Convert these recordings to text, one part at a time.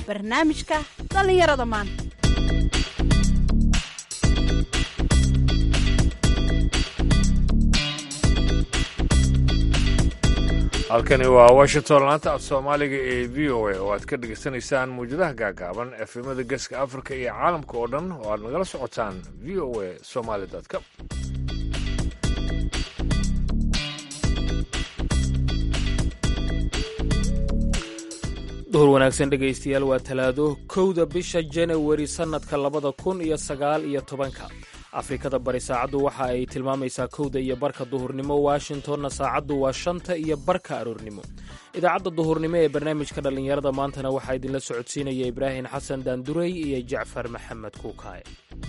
barnaamijka dhallinyarada maanta halkani waa washington laanta af soomaaliga ee v o a oo aad ka dhegaysanaysaan muwjadaha gaagaaban efemada geeska afrika iyo caalamka oo dhan oo aad nagala socotaan v o a somaly com duhur wanaagsan dhegaystayaal waa talaado kowda bisha janawari sannadka labada kun iyo sagaal iyo tobanka afrikada bari saacaddu waxa ay tilmaamaysaa kowda iyo barka duhurnimo washingtonna saacaddu waa shanta iyo barka aroornimo idaacadda duhurnimo ee barnaamijka dhallinyarada maantana waxaa idinla socodsiinaya ibraahim xasan daandurey iyo jacfar maxamed kuukaaye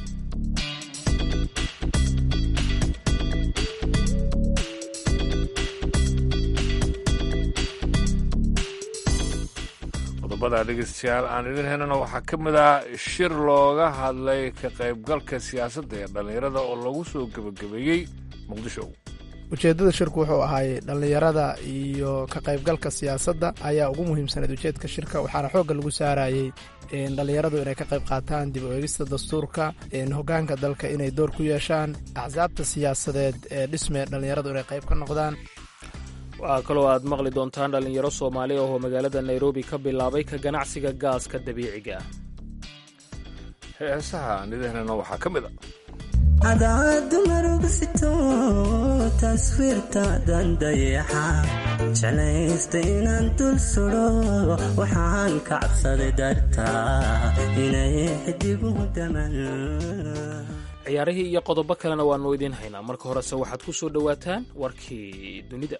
qodobada dhegeystayaal aan idin helana waxaa ka mid ah shir looga hadlay ka qaybgalka siyaasadda ee dhallinyarada oo lagu soo gebagabeeyey muqdisho ujeeddada shirku wuxuu ahaay dhallinyarada iyo ka qaybgalka siyaasadda ayaa ugu muhiimsanayd ujeedka shirka waxaana xoogga lagu saarayey dhallinyaradu inay ka qayb qaataan dib u eegista dastuurka hoggaanka dalka inay door ku yeeshaan axsaabta siyaasadeed ee dhisme dhallinyaradu inay qayb ka noqdaan waxaa kaloo aad maqli doontaan dhallinyaro soomaali ah oo magaalada nairobi ka bilaabay ka ganacsiga gaaska dabiiciga ah heesaha aan idin helana waxaa ka mid a cadaadu marugusito taswiirtaadan dayaxa jeclaysta inaan dul sudo waxaan ka cabsaday dartaa inay xidigu daman ciyaarihii iyo qodobo kalena waannu idiin haynaa marka horese waxaad ku soo dhowaataan warkii dunida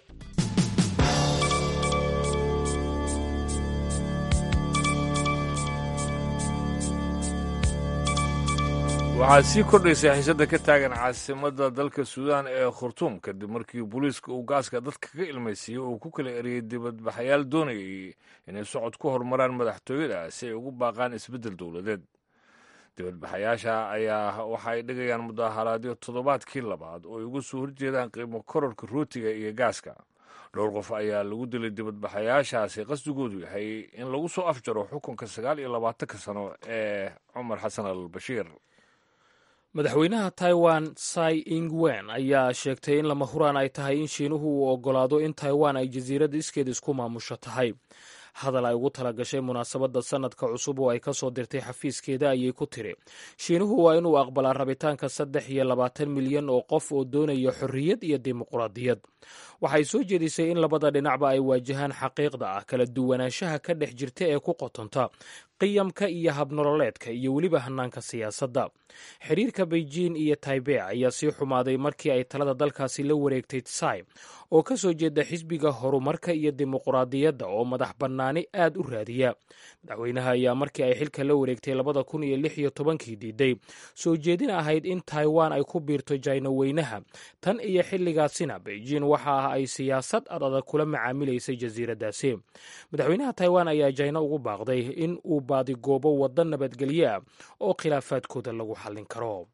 waxaa sii kordhaysa xiisadda ka taagan caasimadda dalka suudaan ee khurtuum kadib markii booliiska uu gaaska dadka ka ilmaysiiyey uu ku kala eriyey dibadbaxayaal doonayay inay socod ku horumaraan madaxtooyada si ay ugu baaqaan isbeddel dowladeed dibadbaxayaasha ayaa waxa ay dhigayaan mudaharaadyo toddobaadkii labaad oo ay uga soo horjeedaan qiimo kororka rootiga iyo gaaska dhowr qof ayaa lagu dilay dibadbaxayaashaasi qasdigoodu yahay in lagu soo afjaro xukunka sagaal iyo labaatanka sano ee cumar xasan al bashiir madaxweynaha taiwan sai ingwen ayaa sheegtay in lama huraan ay tahay in shiinuhu uu oggolaado in taiwan ay jasiiradda iskeed isku maamusho tahay hadal ay ugu tala gashay munaasabadda sannadka cusub oo ay ka soo dirtay xafiiskeeda ayay ku tiri shiinuhu waa inuu aqbalaa rabitaanka saddex iyo labaatan milyan oo qof oo doonaya xorriyad iyo dimuqraadiyad waxay soo jeedisay in labada dhinacba ay waajahaan xaqiiqda ah kala duwanaanshaha ka dhex jirta ee ku qotonta qiyamka iyo habnololeedka iyo weliba hannaanka siyaasadda xiriirka beijing iyo taibei ayaa sii xumaaday markii ay talada dalkaasi la wareegtay tsai oo ka soo jeeda xisbiga horumarka iyo dimuqraadiyadda oo madax bannaani aad u raadiya madaxweynaha ayaa markii ay xilka la wareegtay labada kun iyo lix iyo tobankii diiday soo jeedin ahayd in taiwan ay ku biirto jayna weynaha tan iyo xilligaasina beijing waxa ah ay siyaasad ad adag kula macaamilaysay jasiiraddaasi madaxweynaha taiwan ayaa jayna ugu baaqday in uu baadigoobo waddo nabadgelyo ah oo khilaafaadkooda lagu xallin karo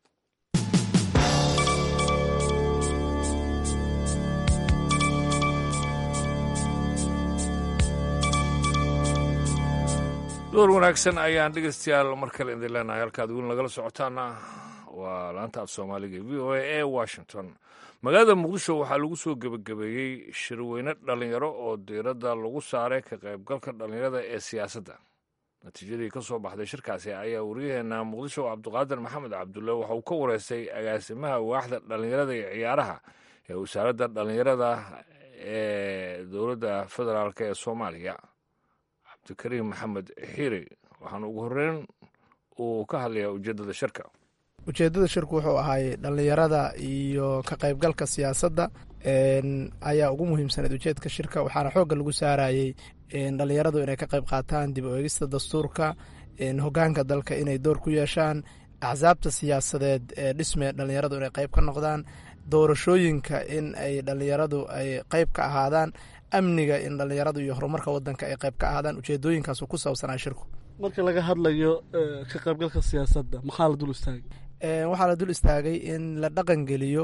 door wanaagsan ayaan dhegeystayaal mar kale idin leenahay halkaad weli nagala socotaana waa laanta af soomaaliga v o a ee washington magaalada muqdisho waxaa lagu soo gebagabeeyey shirweyne dhallinyaro oo diiradda lagu saaray ka qaybgalka dhallinyarada ee siyaasadda natiijadii ka soo baxday shirkaasi ayaa waryaheena muqdisho cabdiqaadir maxamed cabdulle waxa uu ka wareystay agaasimaha waaxda dhallinyarada iyo ciyaaraha ee wasaaradda dhallinyarada ee dowladda federaalk ee soomaaliya cabdikariim maxamed xiiri waxaana ugu horreyn uu ka hadlayaa ujeeddada shirka ujeeddada shirku wuxuu ahaay dhallinyarada iyo ka qaybgalka siyaasadda ayaa ugu muhiimsanayd ujeedka shirka waxaana xoogga lagu saarayey dhallinyaradu inay ka qayb qaataan dib u eegista dastuurka hoggaanka dalka inay door ku yeeshaan axsaabta siyaasadeed ee dhisme dhallinyaradu inay qayb ka noqdaan doorashooyinka in ay dhallinyaradu ay qayb ka ahaadaan amniga in dhallinyaradu iyo horumarka wadanka ay qayb ka ahaadaan ujeedooyinkaasu ku saabsanaa shirku marka laga hadlayo ka qaybgalka siyaasadda maxaa la dul istaagay waxaa la dul istaagay in la dhaqangeliyo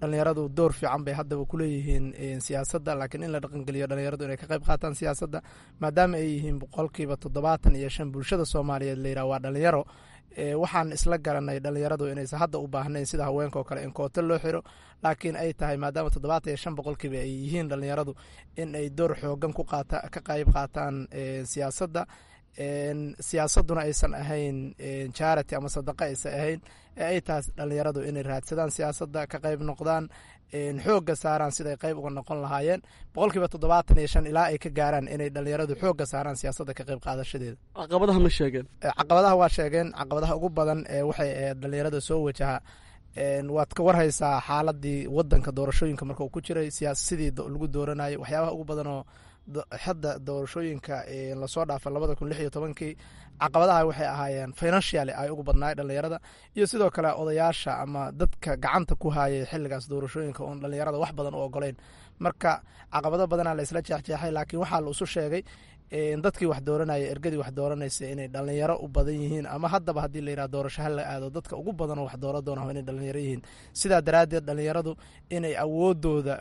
dhalinyaradu door fiican bay haddaba kuleeyihiin siyaasadda laakiin in la dhaqangeliyo dhalinyaradu inay ka qayb qaataan siyaasadda maadaama ay yihiin boqolkiiba toddobaatan iyo shan bulshada soomaaliyeed layidhaha waa dhalinyaro waxaan isla garanay dhalinyaradu inaysan hadda u baahnayn sida haweenka oo kale in kooto loo xiro laakiin ay tahay maadaama toddobaatan iyo shan boqolkiiba ay yihiin dhalinyaradu in ay door xoogan ka qayb qaataan siyaasadda siyaasaduna aysan ahayn charity ama sadaqa aysan ahayn ee ay tahay dhalinyaradu inay raadsadaan siyaasadda ka qayb noqdaan xoogga saaraan siday qayb uga noqon lahaayeen boqolkiiba toddobaatan iyo shan ilaa ay ka gaaraan inay dhalinyaradu xoogga saaraan siyaasadda ka qayb qaadashadeeda caqabadaha ma sheegeen caqabadaha waa sheegeen caqabadaha ugu badan ee waxay ahayd dhalinyarada soo wajaha waad ka warhaysaa xaaladii wadanka doorashooyinka marka uu ku jiray sidii lagu dooranayay waxyaabaha ugu badan oo hadda doorashooyinka lasoo dhaafay labada kun lix iyo tobankii caqabadaha waxay ahaayeen financially ay ugu badnaay dhalinyarada iyo sidoo kale odayaasha ama dadka gacanta ku hayay xiligaas doorashooyinka oon dhalinyarada wax badan u ogoleyn marka caqabado badana la isla jeexjeexay laakiin waxaa la isu sheegay dadkii wax dooranaya ergadii wax dooranaysa inay dhalinyaro u badan yihiin ama haddaba haddii layidhaha doorasho ha la aado dadka ugu badanoo wax dooran doona inay dhalinyaro yihiin sidaa daraaddeed dhalinyaradu inay awoodooda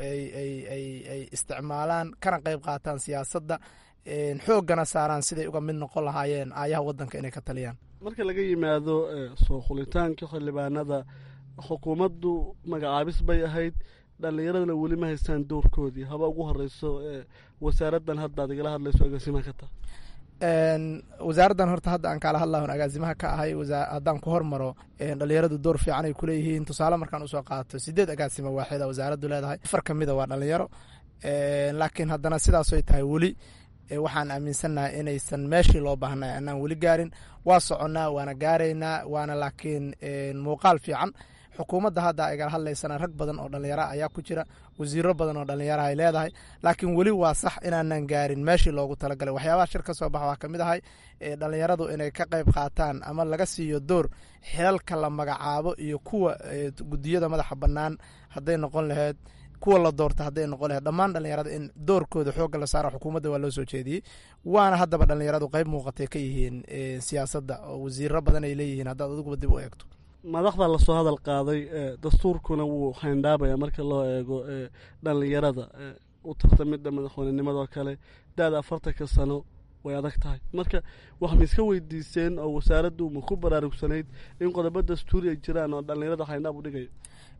ay isticmaalaan kana qayb qaataan siyaasadda xooggana saaraan siday uga mid noqon lahaayeen aayaha wadanka inay ka taliyaan marka laga yimaado soo khulitaanka xildhibaanada xukuumaddu magacaabis bay ahayd dhallinyaradana weli ma haystaan doorkoodii haba ugu horeyso wasaaraddan hadda ad igala hadlayso agaasimaha ka taha wasaaraddan horta hadda aan kaala hadlahon agaasimaha ka ahay haddaan ku hormaro dhalinyaradu door fiican ay kuleeyihiin tusaale markaan usoo qaato sideed agaasimo waaxida wasaaraddu leedahay afar ka mida waa dhalinyaro laakiin haddana sidaasoy tahay weli waxaan aaminsannahay inaysan meeshii loo baahnay anaan weli gaarin waa soconnaa waana gaaraynaa waana laakiin muuqaal fiican xukuumadda hadda igala hadlaysana rag badan oo dhalinyaro ayaa ku jira wasiiro badan oo dhalinyaro ay leedahay laakiin weli waa sax inaanan gaarin meeshii loogu talagalay waxyaabaha shir ka soo baxa waa kamid ahay dhalinyaradu inay ka qayb qaataan ama laga siiyo door xilalka la magacaabo iyo kuwa gudiyada madaxa bannaan hadday noqon laheyd kuwa la doorta hadday noqon laheyd dhammaan dhalinyarada in doorkooda xoogga la saaro xukuumadda waa loo soo jeediyey waana haddaba dhalinyaradu qayb muuqatay ka yihiin siyaasadda oo wasiiro badan ay leeyihiin haddaad adiguba dib u eegto madaxda lasoo hadal qaaday dastuurkuna wuu hayndaabaya marka loo eego dhalinyarada u tartamidda madaxweynenimadoo kale da-da afartanka sano way adag tahay marka wax ma iska weydiiseen oo wasaaraddu ma ku baraarugsanayd in qodobo dastuuri ay jiraan oo dhalinyarada hayndaab u dhigayo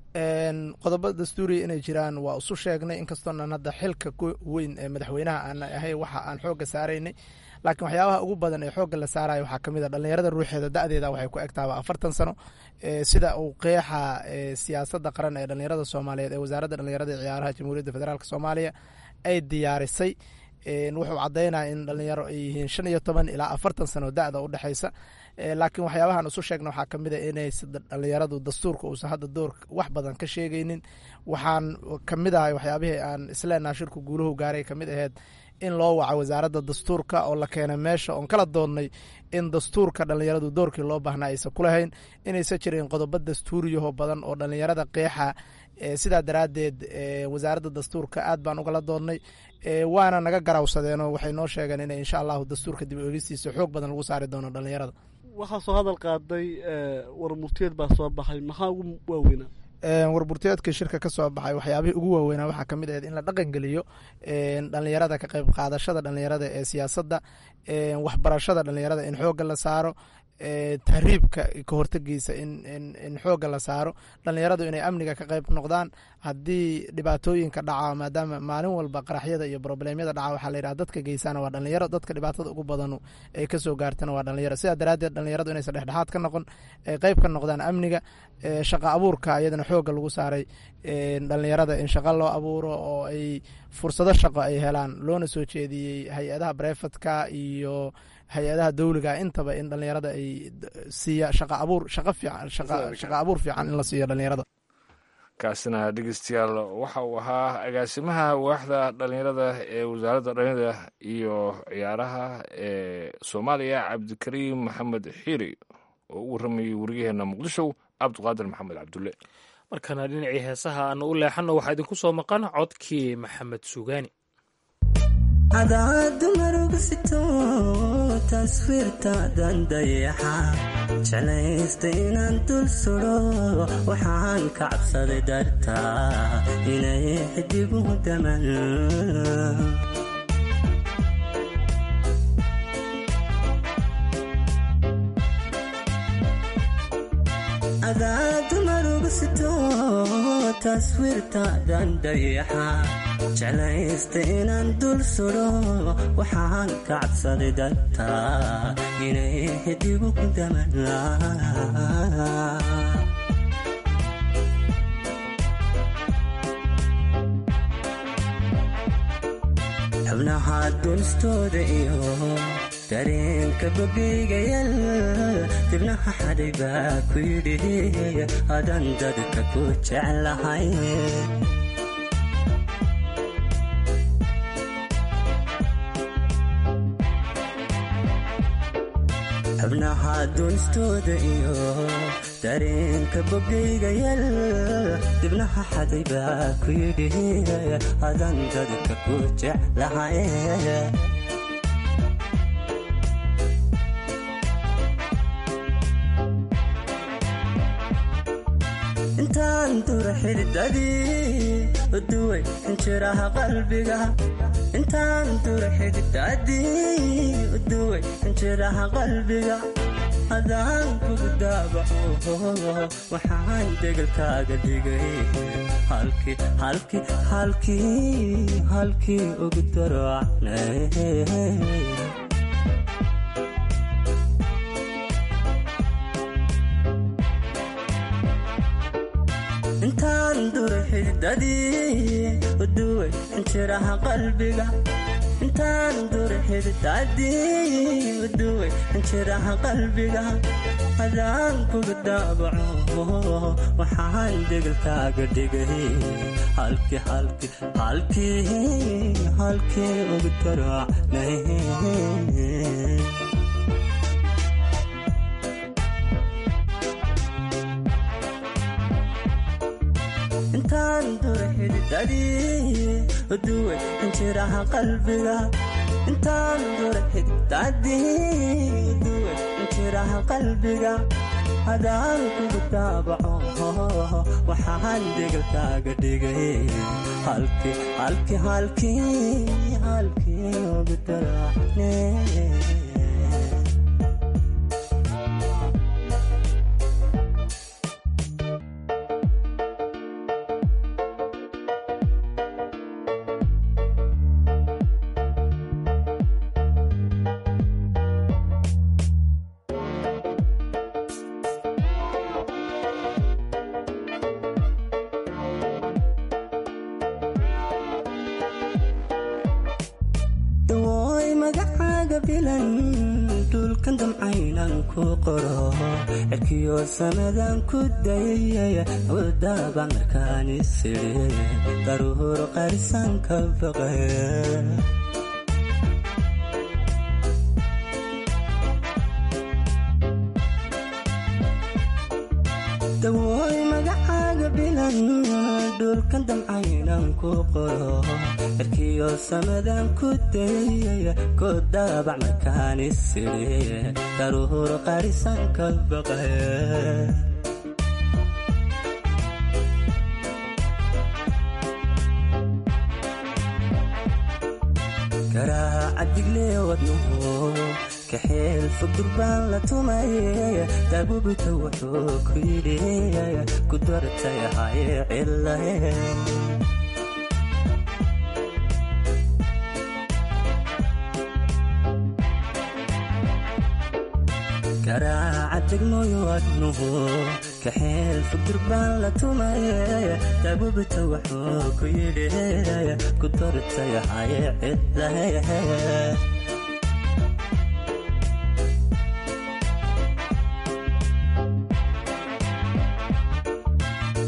qodobo dastuuriya inay jiraan waa isu sheegnay inkastoonan hadda xilka weyn ee madaxweynaha aan ahay waxa aan xoogga saaraynay laakiin waxyaabaha ugu badan ee xoogga la saarayo waxaa kamid a dhalinyarada ruuxeeda da-deeda waxay ku egtaaba afartan sano sida uu qeexa siyaasadda qaran ee dhalinyarada soomaaliyeed ee wasaaradda dhalinyarada ciyaaraha jamhuuriyadda federaalk soomaaliya ay diyaarisay wuxuu caddaynaya in dhalinyaro ay yihiin shan iyo toban ilaa afartan sano da-da u dhexaysa laakiin waxyaabahan isu sheegna waxaa kamid a inaysa dhalinyaradu dastuurka uusan hadda door wax badan ka sheegaynin waxaan kamid ahay waxyaabihii aan isleenaha shirku guuluhu gaaray kamid aheyd in loo waco wasaaradda dastuurka oo la keenay meesha oon kala doonnay in dastuurka dhalinyaradu doorkii loo baahnaa aysan ku lahayn inaysan jirin qodobo dastuuriyaho badan oo dhalinyarada qeexa sidaa daraaddeed wasaaradda dastuurka aad baan ugala doonnay waana naga garawsadeenoo waxay noo sheegeen in insha allahu dastuurka dib eegistiisa xoog badan lagu saari doono dhalinyarada waxaa soo hadal qaaday war murtiyeed baa soo baxay maxaa ugu waaweynaa warburteedkii shirka ka soo baxay waxyaabihii ugu waaweynaa waxaa kamid ahayd in la dhaqangeliyo dhalinyarada ka qayb qaadashada dhalinyarada ee siyaasadda waxbarashada dhalinyarada in xoogga la saaro tahriibka ka hortegiisa in xoogga la saaro dhalinyaradu inay amniga ka qayb noqdaan haddii dhibaatooyinka dhaca maadaama maalin walba qaraxyada iyo broblemyada dhaca waxaa layidhaha dadka geysana waa dhalinyaro dadka dhibaatada ugu badanu ay kasoo gaartana waa dhalinyaro sidaa daraaddeed dhalinyaradu inaysan dhexdhexaad ka noqon ay qayb ka noqdaan amniga shaqa abuurka iyadana xoogga lagu saaray dhalinyarada in shaqo loo abuuro oo ay fursado shaqo ay helaan loona soo jeediyey hay-adaha brefadka iyo hay-adaha dawliga intaba in dhalinyarada ay siiya shaqa abuur shaqa fiican shaqa abuur fiican in la siiyo dhalinyarada kaasina dhegeystayaal waxa uu ahaa agaasimaha waaxda dhalinyarada ee wasaaradda dhalinyarada iyo ciyaaraha ee soomaaliya cabdikariim maxamed xiiri oo u waramayey wariyaheena muqdisho cabdiqaadir maxamed cabdulle markana dhinacii heesaha aanu u leexanno waxaa idinku soo maqan codkii maxamed sugaani cadaadu marugusito taswiirtaadan dayaxa jeclaysta inaan dul sudo waxaan ka cabsaday dartaa inay xidigu daman cadaadu marugusito taswiirtaadan dayaxa jeclaysta inaan dul sudo waxaan ka cabsaday dartaa inay xidigu daman xubnaha dunistooda iyo dareenka bogeygayal dibnaha xadhay baa ku yidhi adan dadka ku jeclahay xubnaha dunistooda iyo dareenka bogeygayal dibnaha xaday baa ku yidhi adan dadka ku jeclahay intaan dura xididadii uduway injiraha qalbiga intaan dura xididadii uduway injiraha qalbiga hadaan kugu daabaco waxaan degelkaaga dhigay halkii halkii halkii halkii ugu daracnay intaan dura xididadii uduway injiraha qalbiga intaan dura xididadii uduway injiraha qalbiga hadaan kuga daabaco waxaan degelkaaga dhigay halkii halkii halkii halkii ugu daracnay intaan dura xididadii uduway injiraha qalbiga intaan dura xididadii uduway injiraha qalbiga hadaan kugu daabaco waxaan degelkaaga dhigay halkii halkii halkii halkii ugu daracne dawooy magacaaga bilan dhulkan damcaynan ku qoro cirkiyo samadan ku dayay wadaaba markaan isiri daruur qarisan ka baqe dawooy magacaaga bilan dhulkan damcaynan ku qoro cirkiyo samadan ku dayay ku daabac markaan isiri daruur qarisan ka baqe garaaca diglee wadnuhu kaxeel fog durbaan la tumay daabubita wuxuu ku yidhi ku dartay haye cilahe garaaca degmooyo wadnuhu kaxeel fog durbaan la tumay daabubita wuxuu ku yidhi ku dartay haye cilahe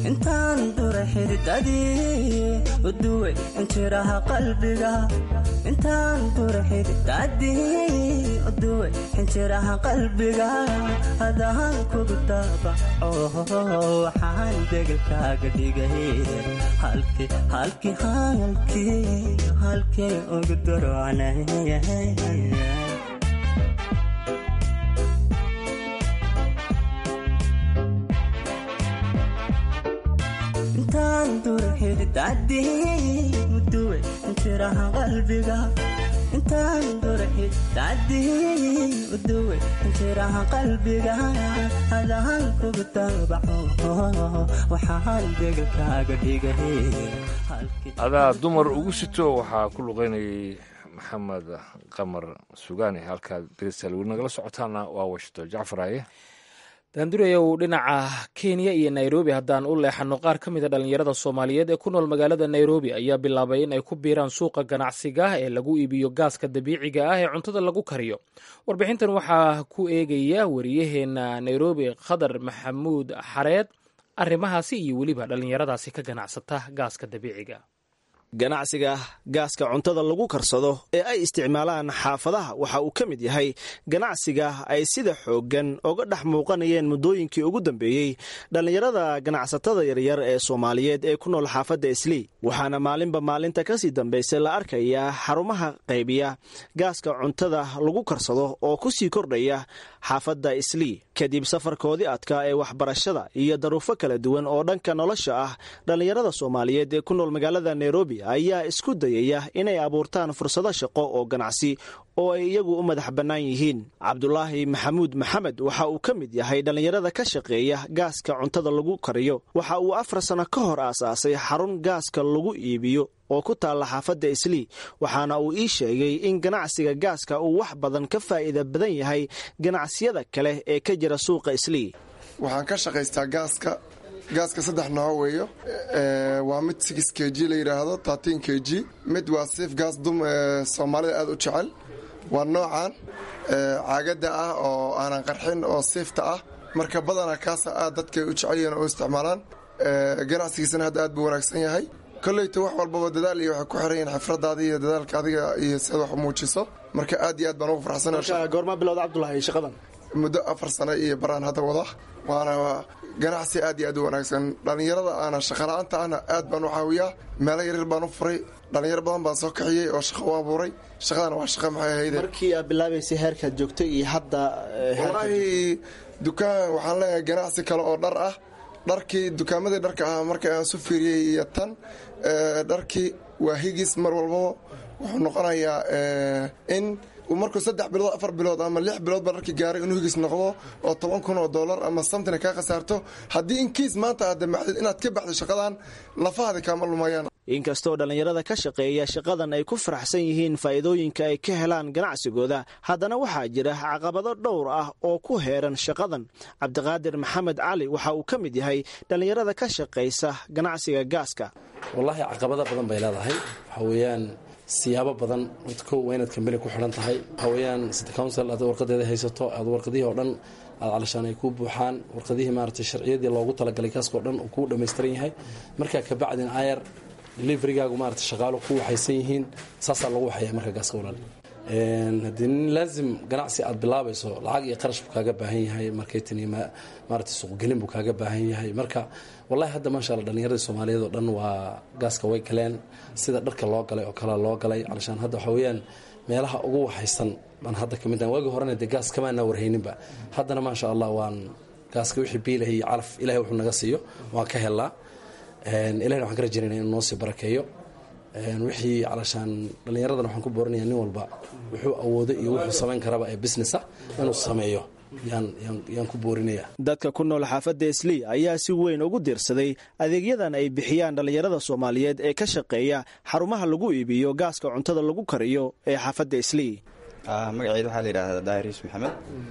intaan dura xididadii uduway injiraha qalbiga intaan dura xididadii uduway injiraha qalbiga hadaan kugu daabaco waxaan degelkaaga dhigay halkii halkii halkii halkii ugu darocnay intaan dura xididadii uduway injiraha qalbiga intaan dura xididadii uduway injiraha qalbiga hadaan kugu daabaco waxaan degelkaaga dhigay adaa dumar ugu sito waxaa ku luqaynayay maxamed qamar sugaani halkaad dhegeystayaal weli nagala socotaana waa washington jacfaraye daandurayow dhinaca kenya iyo nairobi haddaan u leexano qaar ka mida dhallinyarada soomaaliyeed ee ku nool magaalada nairobi ayaa bilaabay in ay ku biiraan suuqa ganacsiga ee lagu iibiyo gaaska dabiiciga ah ee cuntada lagu kariyo warbixintan waxaa ku eegaya wariyaheena nairobi khadar maxamuud xareed arrimahaasi iyo weliba dhallinyaradaasi ka ganacsata gaaska dabiiciga ganacsiga gaaska cuntada lagu karsado ee ay isticmaalaan xaafadaha waxa uu ka mid yahay ganacsiga ay sida xooggan oga dhex muuqanayeen muddooyinkii ugu dambeeyey dhallinyarada ganacsatada yaryar ee soomaaliyeed ee ku nool xaafadda islii waxaana maalinba maalinta kasii dambaysa la arkayaa xarumaha qaybiya gaaska cuntada lagu karsado oo ku sii kordhaya xaafadda islii kadib safarkoodii adkaa ee waxbarashada iyo daruufo kala duwan oo dhanka nolosha ah dhallinyarada soomaaliyeed ee ku nool magaalada nairobi ayaa isku dayaya inay abuurtaan fursado shaqo oo ganacsi oo ay iyagu u madax bannaan yihiin cabdulaahi maxamuud maxamed waxa uu ka mid yahay dhallinyarada ka shaqeeya gaaska cuntada lagu kariyo waxa uu afar sano ka hor aasaasay xarun gaaska lagu iibiyo oo ku taalla xaafadda islii waxaana uu ii sheegay in ganacsiga gaaska uu wax badan ka faa'iida badan yahay ganacsiyada kale ee ka jira suuqa islii waxaan ka shaqaystaa gaaska gaaska saddex nooc weeyo waa mid six k g la yidhaahdo tartin k g mid waa siif gaas dum soomaalida aada u jecel waa noocan caagada ah oo aanan qarxin oo siifta ah marka badana kaasa aad dadka u jecelyihiin oo isticmaalaan ganacsigiisana hadda aad buu wanaagsan yahay koleyta wax walbaba dadaal iyo waxay ku xiran yihiin xifradaada iyo dadaalka adiga iyo siaad wax u muujiso marka aad iyo aad baan ugu farxsana goormaa bilowda cabdulahi shaqadan muddo afar sano iyo baraan hadda wada waana ganacsi aad iyo aad u wanaagsan dhallinyarada aana shaqala-aanta ahna aad baan u caawiyaa meelo yaryar baan u furay dhallinyaro badan baan soo kaxiyey oo shaqo u abuuray shaqadana waa shaqa maxay ahayde markii aad bilaabaysay heerkaad joogtay iyo hadda wallaahi dukaan waxaan leeyahay ganacsi kale oo dhar ah dharkii dukaamadii dharka ahaa marka aan su fiiriyey iyo tan dharkii waa higis mar walbaba wuxuu noqonayaa in markuu saddex bilood afar bilood ama lix biloodba dharkii gaaray inuu higis noqdo oo toban kun oo dollar ama samtina kaa khasaarto haddii inkiis maanta aad damacdid inaad ka baxdo shaqadan lafahaada kaama lumayaan inkastoo dhallinyarada ka shaqeeya shaqadan ay ku faraxsan yihiin faa'iidooyinka ay ka helaan ganacsigooda haddana waxaa jira caqabado dhowr ah oo ku heeran shaqadan cabdiqaadir maxamed cali waxa uu ka mid yahay dhallinyarada ka shaqaysa ganacsiga gaaska wallaahi caqabado badan bay leedahay waxaa weeyaan siyaabo badan ko waa inaad kambani ku xidhan tahay waxaa weeyaan city council aad warqadeeda haysato aad warqadihii oo dhan aad calashaan ay kuu buuxaan warqadihii maaragtay sharciyadii loogu talagalay kaaska o dhan uu kuu dhammaystiran yahay markaa kabacdin ayar deliverygaagu maarata shaqaalo ku waxaysan yihiin saasaa lagu waxaya marka gaaska walaal haddii nin laazim ganacsi aad bilaabayso lacag iyo qarash buu kaaga baahan yahay marketin iyo maarata suuqgelin buu kaaga baahan yahay marka wallahi hadda maasha alla dhallinyaradii soomaaliyeed oo dhan waa gaaska way galeen sida dharka loo galay oo kale loo galay calashaan hadda waxaa weeyaan meelaha ugu waxaysan baan hadda ka mid tahay waagii horena dee gaas kamaanaa warhayninba haddana maasha allah waan gaaska wixii biilah iyo calaf ilahay wuxuu naga siiyo waan ka helnaa ilahina waxaan ka rajaynayna inuu noo sii barakeeyo wixii calashaan dhallinyaradan waxaan ku boorinaya nin walba wuxuu awoodo iyo wuxuu samayn karaba ee businessa inuu sameeyo yaan ku boorinaya dadka ku nool xaafadda islii ayaa si weyn ugu diirsaday adeegyadan ay bixiyaan dhallinyarada soomaaliyeed ee ka shaqeeya xarumaha lagu iibiyo gaaska cuntada lagu kariyo ee xaafadda islii magaceeda waxaa la yidhahdaa daariis maxamed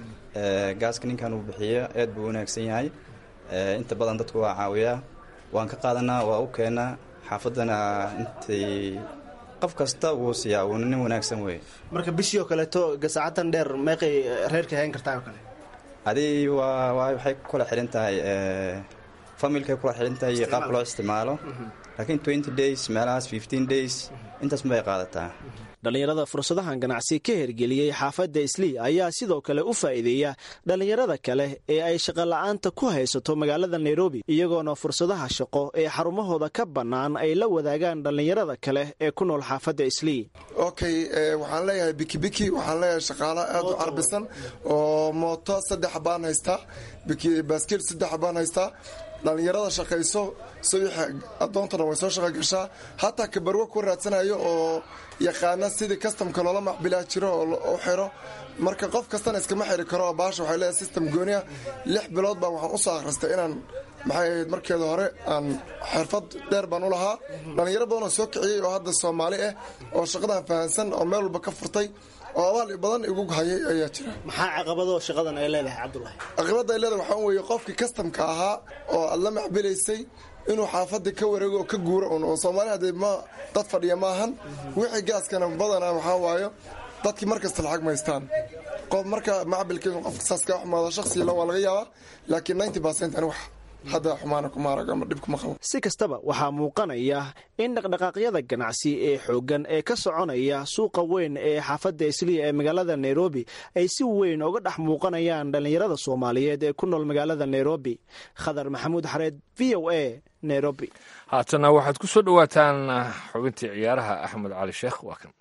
gaaska ninkan uu bixiyo aad buu wanaagsan yahay inta badan dadku waa caawiyaa waan ka qaadanaa waa u keenaa xaafaddana intay qof kasta wuu siiyaa uuna nin wanaagsan wey marka bishii oo kaleeto gasaacatan dheer meeqay reerka hayn kartaa oo kale adi waa waxay ku kala xidhan tahay familkay kula xidhintahay iyo qaabka loo isticmaalo laakiin twenty days meelahaas fifteen days intaas mabay qaadataa dhallinyarada fursadahan ganacsi ka hergeliyey xaafadda islii ayaa sidoo kale u faa'iideeya dhallinyarada kale ee ay shaqola'aanta ku haysato magaalada nairobi iyagoona fursadaha shaqo ee xarumahooda ka bannaan ay la wadaagaan dhallinyarada kale ee ku nool xaafadda islii okay waxaan leeyahay bikibiki waxaan leeyahay shaqaalo aad u carbisan oo mooto saddex baan haystaa baaskiil saddex baan haystaa dhallinyarada shaqayso subaxa adoontana way soo shaqa gashaa hataa kabarwo ku raadsanayo oo yaqaana sidii kastamka loola macbilaa jiro oo u xiro marka qof kastana iskama xiri karo baasha waxay leedahay system gooniya lix bilood baan waxaan usoo akhristay inaan maxay ahayd markeeda hore aan xirfad dheer baan u lahaa dhallinyaro badan oo soo kiciyey oo hadda soomaali ah oo shaqadan fahansan oo meel walba ka furtay oo abaal badan igu hayay ayaa jira maxaa caqabado shaqadan ay leedahay cabdulahi caqabada ay leedahay waxaa weeye qofkii kastamka ahaa oo aad la macbilaysay inuu xaafadii ka wareego oo ka guuro un oo soomaali haddee ma dad fadhiya maahan wixii gaaskana badanaa waxaa waayo dadkii markasta lacag maystaan qof marka macbilka inuu qofka saas kaa xumaado shakhsigila waa laga yaabaa laakiin ninety percent ani wax hadda xumaana kuma arag ama dhib kuma qabo si kastaba waxaa muuqanaya in dhaqdhaqaaqyada ganacsi ee xooggan ee ka soconaya suuqa weyn ee xaafadda isliya ee magaalada nairobi ay si weyn uga dhex muuqanayaan dhallinyarada soomaaliyeed ee ku nool magaalada nairobi khadar maxamuud xareed v o a nairobi haatana waxaad ku soo dhowaataan xubintii ciyaaraha axmed cali sheekh waa kan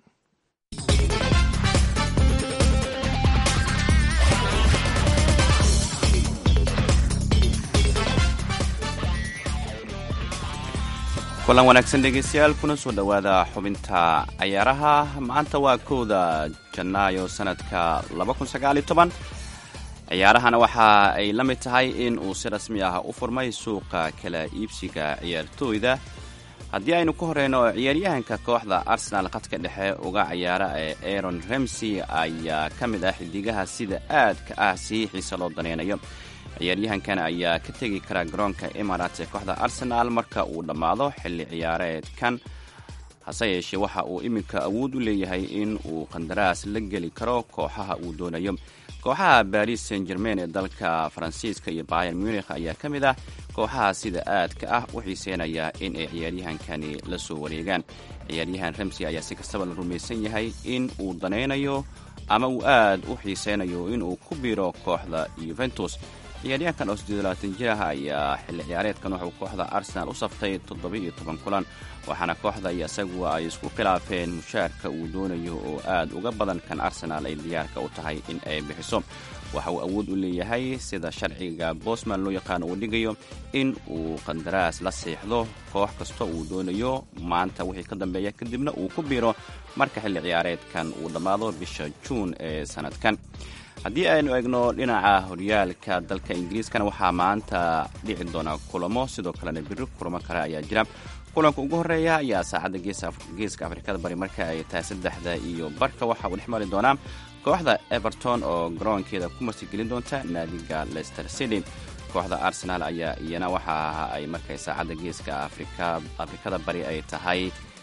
kulan wanaagsan dhegeystayaal kuna soo dhowaada xubinta cayaaraha maanta waa kowda janaayo sanadka ciyaarahana waxa ay la mid tahay in uu si rasmi ah u furmay suuqa kala iibsiga ciyaartooyda haddii aynu ka horeyno ciyaaryahanka kooxda arsenal khadka dhexe uga ciyaara ee aron remsey ayaa ka mid ah xidigaha sida aadka ah sii xiise loo daneynayo ciyaaryahankan ayaa ka tegi kara garoonka emarates ee kooxda arsenal marka uu dhammaado xilli ciyaareedkan hase yeeshee waxa uu iminka awood u leeyahay in uu qandaraas la geli karo kooxaha uu doonayo kooxaha baris saint germain ee dalka faransiiska iyo bayer munikh ayaa ka mid ah kooxaha sida aadka ah u xiiseynaya in ay ciyaaryahankani la soo wareegaan ciyaaryahan remsey ayaa si kastaba la rumaysan yahay in uu danaynayo ama uu aad u xiiseynayo inuu ku biiro kooxda yuventus ciyaaryahankan oo siddeedlabaatan jir ah ayaa xilli ciyaareedkan wuxuu kooxda arsenal u saftay toddoba-iyo toban kulan waxaana kooxda iyo isagu ay isku khilaafeen mushaarka uu doonayo oo aad uga badan kan arsenal ay diyaarka u tahay in ay bixiso waxa uu awood u leeyahay sida sharciga bosman loo yaqaano uu dhigayo in uu qandaraas la siixdo koox kasta uu doonayo maanta wixii ka dambeeya kadibna uu ku biiro marka xilli ciyaareedkan uu dhammaado bisha juun ee sanadkan haddii aynu eegno dhinaca horyaalka dalka ingiriiskana waxaa maanta dhici doona kulamo sidoo kalena biri kulamo kale ayaa jira kulanka ugu horeeya ayaa saacadda geeska afrikada bari marka ay tahay saddexda iyo barka waxa uu dhex mari doonaa kooxda everton oo garoonkeeda ku martigelin doonta naadiga leicester city kooxda arsenal ayaa iyana waxa ay markay saacadda geeska afrikada bari ay tahay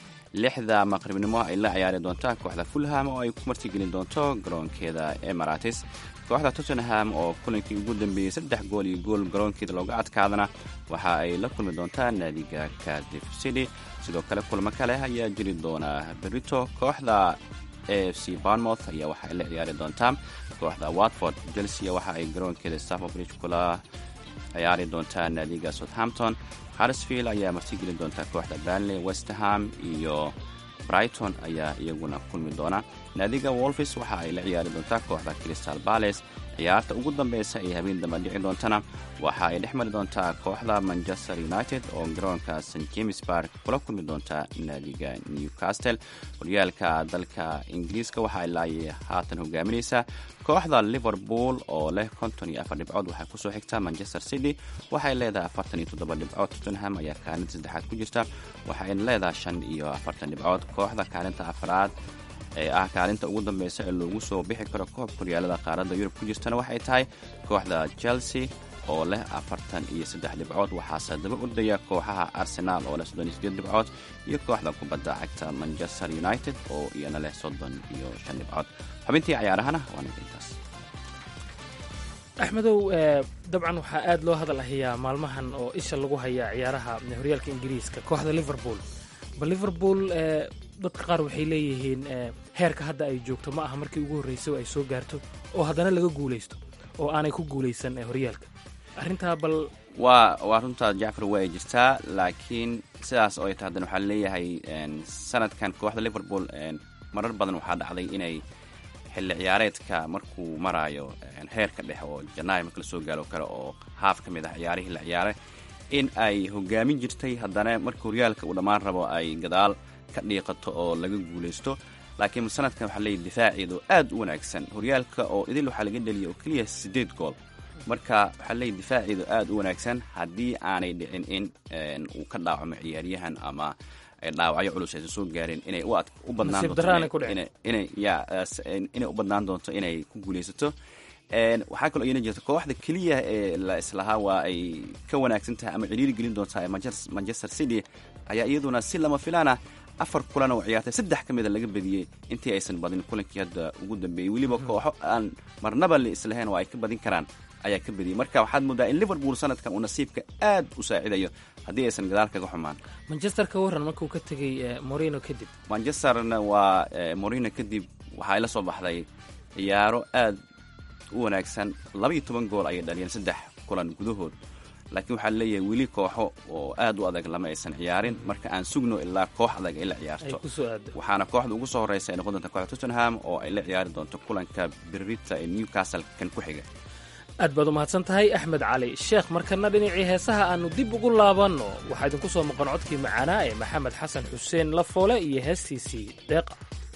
lixda maqribnimo ay la ciyaari doonta kooxda fulham oo ay ku martigelin doonto garoonkeeda emarates kooxda tottenham oo kulankii ugu dambeeyey saddex gool iyo gool garoonkeeda looga adkaadana waxa ay la kulmi doontaa naadiga cardiff city sidoo kale kulamo kale ayaa jiri doona berito kooxda a f c barnmouth ayaa waxa ay la ciyaari doontaa kooxda watford chelsea waxa ay garoonkeeda stafford bridge kula ciyaari doontaa naadiga southampton harsfield ayaa martigelin doonta kooxda banley westerham iyo brighton ayaa iyaguna kulmi doona naadiga wolfis waxa ay la ciyaari doontaa kooxda crystal bales ciyaarta ugu dambeysa ee habeen dambe dhici doontana waxa ay dhex mari doontaa kooxda manchester united oo garoonka st james bark kula kulmi doonta naadiga newcastle horyaalka dalka ingiriiska waxa ay laay haatan hogaaminaysaa kooxda liverpool oo leh konton iyo afar dhibcood waxay kusoo xigtaa manchester city waxay leedahay afartan iyo toddoba dhibcood tottenham ayaa kaalinta saddexaad ku jirta waxayna leedahay shan iyo afartan dhibcood kooxda kaalinta afraad ee ah kaalinta ugu dambeysa ee loogu soo bixi karo koobka horyaalada qaaradda yurub ku jirtana waxay tahay kooxda chelsea oo leh afartan iyo saddex dhibcood waxaase daba ordaya kooxaha arsenaal oo leh soddon iyo sideed dhibcood iyo kooxda kubadda cagta manchester united oo iyana leh soddon iyo shan dhibcood xubintii cayaarahana waa ninka intaas axmedow dabcan waxaa aad loo hadal hayaa maalmahan oo isha lagu hayaa ciyaaraha horyaalka ingiriiska kooxda liverpool bal liverpool dadka qaar waxay leeyihiin heerka hadda ay joogto ma aha markii ugu horreysay ay soo gaarto oo haddana laga guulaysto oo aanay ku guulaysan horyaalka arrintaa bal waa waa runtaa jacfar waa ay jirtaa laakiin sidaas oo ay tahay haddana waxaa leeyahay sanadkan kooxda liverpool marar badan waxaa dhacday inay xilli ciyaareedka markuu maraayo heerka dhexe oo janaayo marka lasoo gaaro kale oo haaf ka mid ah ciyaarihii la ciyaaray in ay hogaamin jirtay haddana marka horyaalka uu dhammaan rabo ay gadaal ka dhiiqato oo laga guulaysto laakiin sanadkan waxaa leeyahy difaaceedu aad u wanaagsan horyaalka oo idil waxaa laga dheliyay oo keliya siddeed gool marka waxaa leeyahy difaaceedu aad u wanaagsan haddii aanay dhicin in uu ka dhaawacmo ciyaaryahan ama dhaawacyo culus aysan soo gaarin inay u badnaan doontoinay u badnaan doonto inay ku guulaysato waxaa kaloo iyana jirta kooxda keliya ee la islahaa waa ay ka wanaagsan tahay ama ciriiri gelin doontaa ee manchester city ayaa iyaduna si lama filaana afar kulan oo ciyaartay saddex ka mida laga badiyey intii aysan badin kulankii hadda ugu dambeeyey weliba kooxo aan marnaba la islahayn oo ay ka badin karaan ayaa ka badiyey marka waxaad moodaa in liverpool sanadkan uu nasiibka aad u saacidayo haddii aysan gadaal kaga xumaan manchester ka warran markuu ka tegey morino kadib manchesterna waa morino kadib waxaa la soo baxday ciyaaro aad u wanaagsan labaiyo toban gool ayay dhaliyeen saddex kulan gudahood laakiin waxaa leeyahay weli kooxo oo aad u adag lama aysan ciyaarin marka aan sugno ilaa koox adag ay la ciyaarto waxaana kooxda ugu soo horreysa ay noqon doonta kooxda tottenham oo ay la ciyaari doonto kulanka birrita ee newcastle kan ku xiga aad baad u mahadsan tahay axmed cali sheekh markana dhinacii heesaha aannu dib ugu laabanno waxaa idinku soo maqan codkii macaanaa ee maxamed xasan xuseen lafoole iyo heestiisii deeqa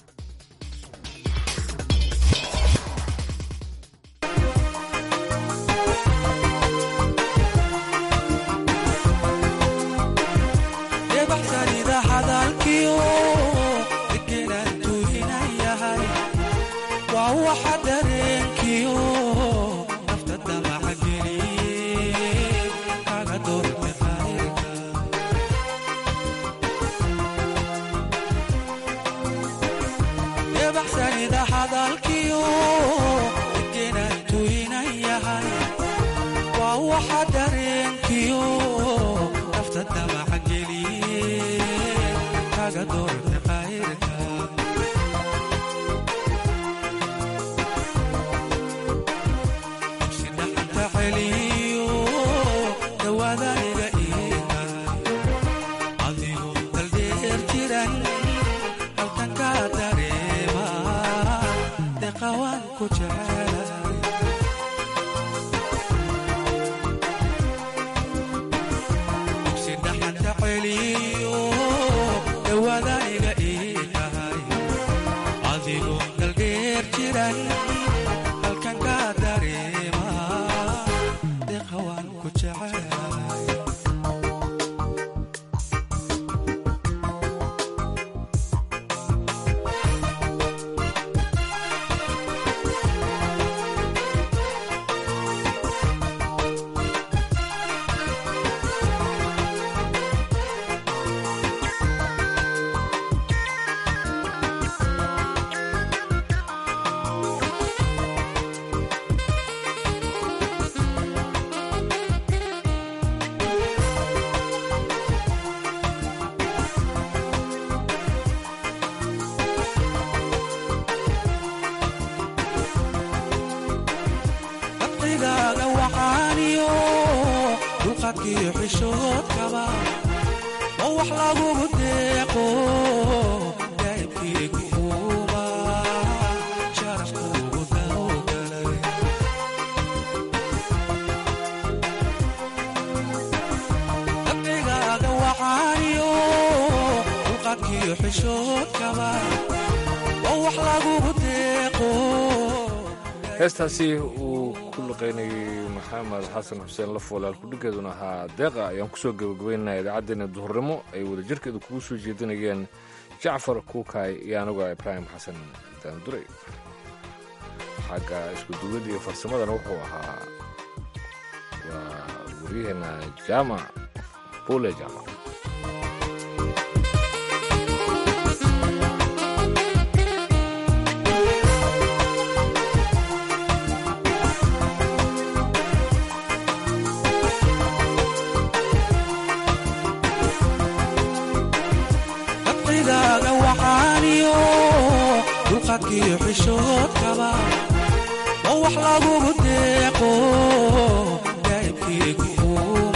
heestaasi uu ku luqaynayay maxamed xasan xuseen lafoole alkudhigeeduna ahaa deeqa ayaan kusoo gabagabaynaynaa idaacaddeenna duhurnimo ay wadajirkeedu kugu soo jeedinayeen jacfar kuukaay iyo anuga ibraahim xasan daanduray xagga iskuduwad iyo farsamadana wuxuu ahaa waa waryaheena jaamac buule jaamac aragtidaaga waxaaniyo dulqadkiyo xishoodkaba oo wax lagugu deeqo daa'ibkii kuuma